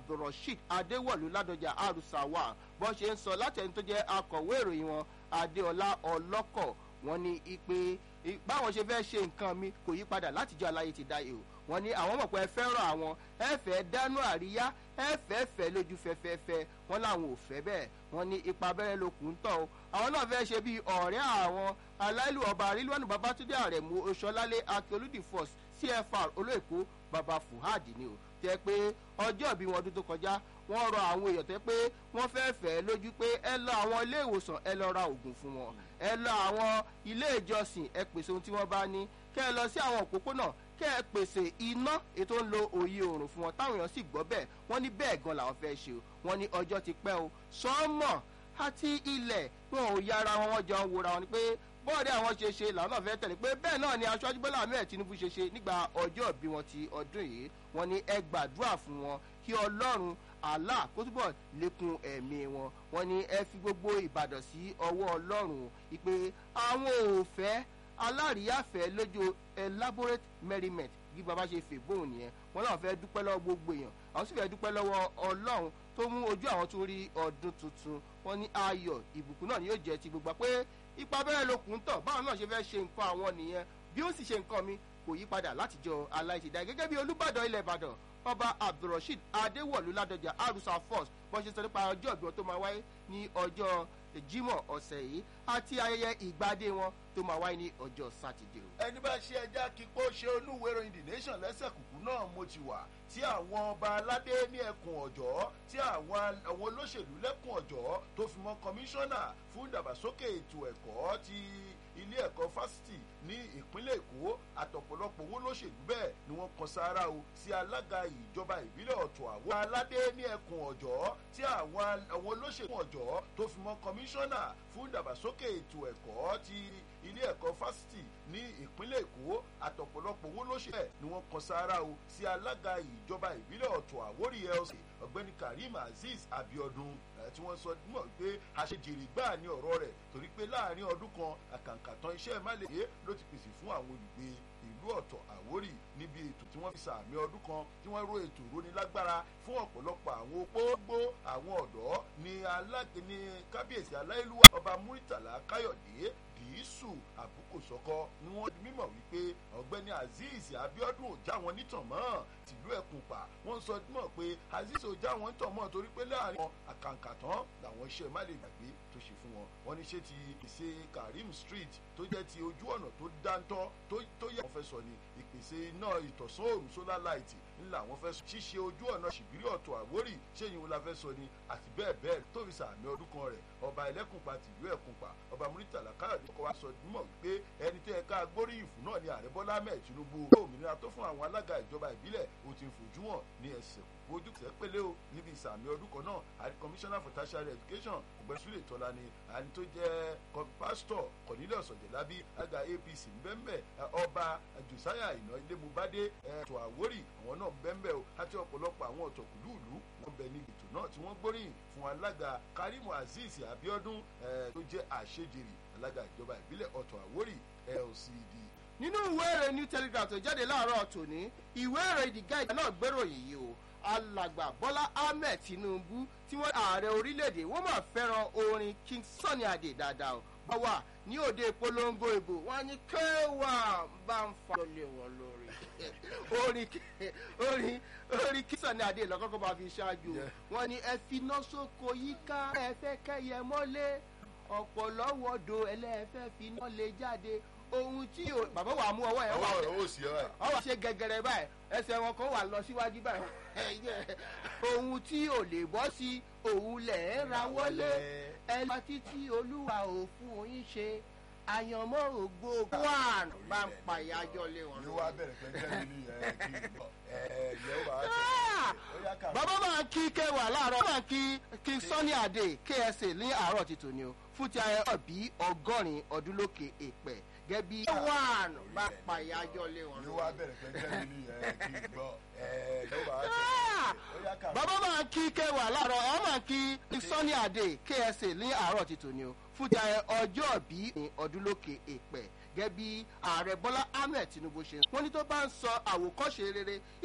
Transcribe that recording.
abdulrasheed adéwọ̀lú ládọjà arusawa bó ṣe ń sọ láti ẹni tó jẹ́ akọ̀wé ìròyìn wọn adéọlá ọlọ́kọ̀ wọn ní ipe báwọn ṣe fẹ́ ṣe nǹkan mi kò yí padà látijọ́ aláyé ti dáyé o wọn ní àwọn mọ̀ pé ẹ fẹ́ràn àwọn ẹ fẹ́ dánú àríyá ẹ fẹ́ fẹ́ lójú fẹ́fẹ́fẹ́ wọn làwọn ò fẹ́ bẹ́ẹ̀ wọn ní ipa abẹ́rẹ́ lókun tọ̀ o àwọn náà fẹ́ ṣe bí ọ̀rẹ́ àwọn aláìlú ọba àrílùwọ̀nù babatunde àrẹ̀mú oṣọlálé akíolúdì force cfr olóòkú baba fuhad ni o jẹ́ pé ọjọ́ ìbí wọn ọdún tó kọjá wọ́n rọ àwọn èèyàn tẹ́ pé wọ́n fẹ́ fẹ́ lójú pé ẹ lọ àwọn ilé ìwòsàn ẹ lọ ra oògùn fún wọn ẹ lọ àwọn ilé ìjọsìn ẹ pèsè ohun tí wọ́n bá ní kẹ́ ẹ lọ sí àwọn òpópónà kẹ́ ẹ pèsè iná ètò ń lo òye òrùn fún wọn táwọn èèyàn sì gbọ́ bẹ́ẹ̀ wọ́n ní bẹ́ẹ̀ gan làwọn fẹ́ ṣe o wọ́n ní ọjọ́ ti pẹ́ o sọ́mọ̀ àti ilẹ̀ wọn ò yára wọn wọ́n jọ ń wora wọn ni pé bọ́ọ̀dì àwọn ṣe ṣe làwọn náà fẹ́ tẹ̀lé pé bẹ́ẹ̀ náà ni aṣáájú bọ́lá ahmed tinubu ṣe ṣe nígbà ọjọ́ ìbí wọn ti ọdún yìí wọn ni ẹ gbàdúrà fún wọn kí ọlọ́run allah kó túbọ̀ lékun ẹ̀mí wọn wọn ni ẹ fi gbogbo ìbàdàn sí ọwọ́ ọlọ́run ìpè àwọn ò fẹ́ aláríyáfẹ́ lójú elaborate merriment bí baba ṣe fè bóun nìyẹn wọn náà fẹ́ dúpẹ́ lọ́wọ́ gbogbo èèyàn àwọn sì fẹ́ dúpẹ́ lọ́wọ́ ọlọ́run tó mú ojú àwọn tó rí ọdún tuntun wọn ní ayọ̀ ìbùkún náà ni yóò jẹ́ ti gbogbo pé ipa bẹ́rẹ̀ lókun tọ̀ báwọn náà ṣe fẹ́ ṣe nǹkan àwọn nìyẹn bí ó sì ṣe nǹkan mi kò yí padà látijọ́ aláìsídá gẹ́gẹ́ bí olùbàdàn ilẹ̀ ìbàdàn ọba abdulrasheed adéwọ̀lú ládọjà arusa force bọ́n ṣe sọ nípa ọjọ́ ìgbọ́n tó máa wáyé ní ọjọ́ jimoh ọ̀sẹ̀ yìí àti ayẹyẹ ìgbádé wọn tó máa wáyé ní ọjọ́ sátidé o. ẹni bá ṣe ẹja kíkó ṣe olúwero in the nation lẹ́sẹ̀ kùkú náà mo ti wà tí àwọn ọba aládé ní ẹkùn ọ̀jọ́ tí àwọn olóṣèlú lẹ́kùn ọ̀jọ́ tó fi mọ́ kọmíṣánná fún ìdàgbàsókè ètò ẹ̀kọ́ ti ilé ẹ̀kọ́ fásitì ní ìpínlẹ̀ èkó àtọ̀pọ̀lọpọ̀ owó lóṣèlú bẹ́ẹ̀ ni wọ́n kan sára o sí alága ìjọba ìbílẹ̀ ọ̀tọ̀ àwọn aládé ní ẹkùn ọ̀jọ́ tí àwọn olóṣèlú ọ̀jọ́ tó fi mọ́ kọmíṣánná fún ìdàgbàsókè ètò ẹ̀kọ́ ti ilé ẹ̀kọ́ fásitì ní ìpínlẹ̀ èkó àtọ̀pọ̀lọpọ̀ owó lóṣèlú bẹ́ẹ̀ ni wọ́n kan sára o sí alága ìjọba ìbílẹ̀ ọ̀tọ̀ àwórí lc ọ̀gbẹ́ni karim azeez abiodun tí wọ́n sọ mọ̀ pé àṣejèrè gbáà ní ọ̀rọ̀ rẹ̀ torí pé láàrin ọdún kan àkàǹkàtàn iṣẹ́ má lè yé ló ti pèsè fún àwọn olùgbé ìlú ọ̀tọ̀ àwórì níbi ètò tí wọ́n fi sàmì ọdún kan tí wọ́n ró ètò ìrónilágbára fún ọ̀pọ̀lọpọ̀ àwọn opógbó àwọn ọ̀dọ́ ní alágbè ní kábíyèsí aláìlúwà ọba muritala káyọ̀dé dìísù àbúkòsọ́kọ́ ni wọ́n di mímọ̀ wípé ọ̀gbẹ́ni azeez abiodun ò já wọn nítàn mọ́ tìlú ẹ̀kún pa wọ́n sọ mọ̀ pé azeez ò já wọn nítàn mọ́ torí pé láàrin wọn àkàǹkàtàn làwọn iṣẹ́ má lè gbàgbé tó ṣe fún wọn wọ́n ní ṣé ti ìpèsè karim street tó jẹ́ ti ojú ọ̀nà tó dáńtọ́ tó yẹ wọ́n fẹ́ sọ ni ìpèsè iná ìtọ̀sán òrùn solar light ńlá wọ́n fẹ́ sọ ṣíṣe ojú ọ̀nà ṣìbírí ọ̀tọ̀ àwórì ṣéyìn wọn la fẹ́ sọ ni àti bẹ́ẹ̀ bẹ́ẹ̀ tó fi sàmì ọdún kan rẹ̀ ọba ẹlẹ́kùnpa tìlú ẹ̀kùnpa ọba muritala káyọ̀dé kọ́ wa sọ mọ̀ wípé ẹni tẹ́ ẹ ká gbóríyìn fún náà ni ààrẹ bọ́lá ahmed tinubu òmìnira tó fún àwọn alága ìjọba ìbílẹ̀ ó ti fojú hàn ní ẹsẹ̀ ojú tẹ́ pélé o níbi ìsàmì ọdún kan náà àti commissioner for tertiary education ọ̀gbẹ́ni sule tọ́lá ni àni tó jẹ́ pásítọ̀ cornelius ọ̀jẹ̀lábí alága apc ńbẹ́ńbẹ́ ọba josiah iná ilé mubade ẹ̀tọ́ àwórì àwọn náà ńbẹ́ńbẹ́ o àti ọ̀pọ̀lọpọ̀ àwọn ọ̀tọ̀kùlúùlú wọn bẹ níbi ètò náà tí wọ́n gbóríyìn fún alága karimu azeez abiodun tó jẹ́ àṣejèrè alága ìjọba ìbílẹ̀ ọ̀tọ̀ àwórì lcd nínú ìwé èrè new telegraph tó jáde láàárọ̀ tòní ìwé èrè the guide náà gbèròyìn yìí o alàgbà bọ́lá ahmed tinubu tí wọ́n ààrẹ orílẹ̀-èdè wọ́n máa fẹ́ràn orin king sunny adé dáadáa o bá wà ní òde ìpolongo ìbò wọn ní kéwà bá ń fa lọ́lẹ̀ wọn lórí orin orin orin king sunny adé lọ́kọ́kọ́ bá fi ṣáájú wọn ní ẹ fi iná sóko yíká ẹ fẹ́ kẹ́yẹ mọ́lé ọ̀pọ̀lọ́wọ́dọ̀ ẹlẹ́fẹ́ fi iná lè jáde ohun tí o bàbá wa mú ọwọ́ yẹn wà ọwọ́ sí ọ ọ wà ṣe gẹgẹrẹ báyìí ẹsẹ̀ wọn kan wà lọ síwájú báyìí ohun tí ò lè bọ́ sí òun lẹ̀ ń ra wọlé ẹ lọ títí olúwa ò fún yín ṣe àyànmọ́ ògbó one bá ń pa ìyájọ́ lé wọn. yóò wá bẹ̀rẹ̀ pẹ́ńpẹ́ ní ẹ̀ kí n bọ̀ ẹ̀ yóò wá sọ bàbá máa ń kí kẹwàá láàárọ̀ máa ń kí kí sunny adé ksa ní àárọ̀ ti tòní o fún ti ayẹyẹ ọ̀bí ọgọ́rin ọdún lókè èpẹ̀ gẹ́gẹ́ bí one bá pa ìyájọ́ lé wọn. yóò wá bẹ̀rẹ̀ pẹ́ńpẹ́ ní ẹ̀ kí n bọ̀ ẹ̀ yóò wá sọ bàbá máa ń kí kẹwàá láàárọ̀ ọ máa ń kí sunny adé ksa ní àárọ̀ ti tòní o fún ti ayẹyẹ ọjọ́ ọ̀bí ọdún lókè èpẹ̀ gẹ́gẹ́ bí ààrẹ bọ́lá ahmed tinubu ṣe wọ́n ní tó bá ń sọ àwòkọ́ṣe rere